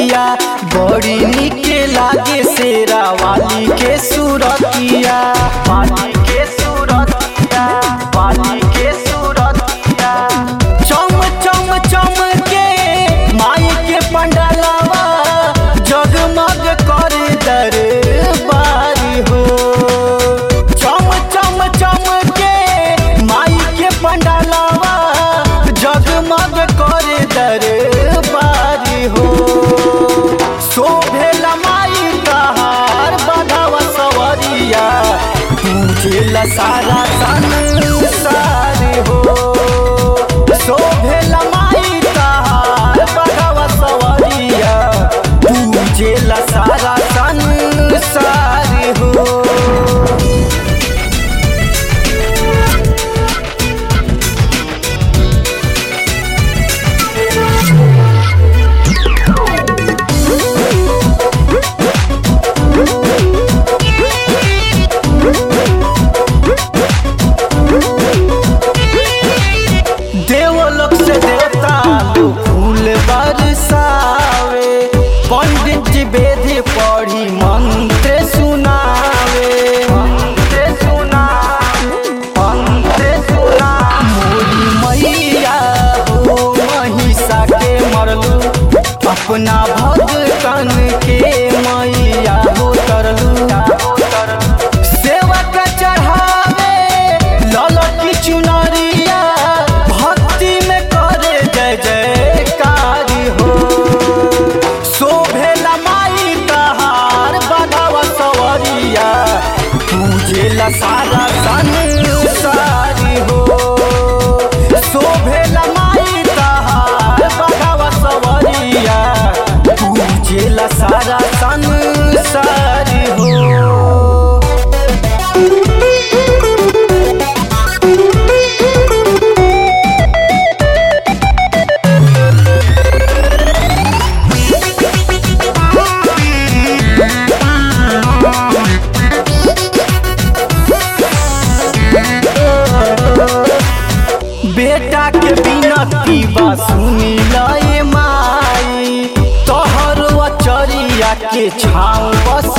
मूर्तिया बड़ी निके लागे शेरा वाली के सूरतिया वाली के सूरतिया वाली के सूरतिया चम चम चम के माई के पंडलवा जगमग कर दरबारी हो चम चम चम के माई के पंडलवा जगमग कर दरबारी हो शोभेल माई तहार बधावा सवरिया तुझे सारा संसार हो शोभेल माई तहार बधावा सवरिया तुझे सारा संसार हो देवलोक से देवता लोग फूल बरसावे पंडित जी वेद पढ़ी मंत्र सुनावे मंत्र सुनावे मंत्र सुना मोरी मैया हो महिषा के मरलू अपना भगतन के मैया हो तरलू सेवक चढ़ावे ललकी चुनरिया भक्ति में करे जय जयकारी हो शोभेला माई तहार बधावा सवरिया पूजेला सारा संसारी हो शोभेला माई तहार बधावा सवरिया पूजेला सारा संसारी हो बेटा के बिनती बा सुनी लए माई तोहर अचरिया के छाँव बस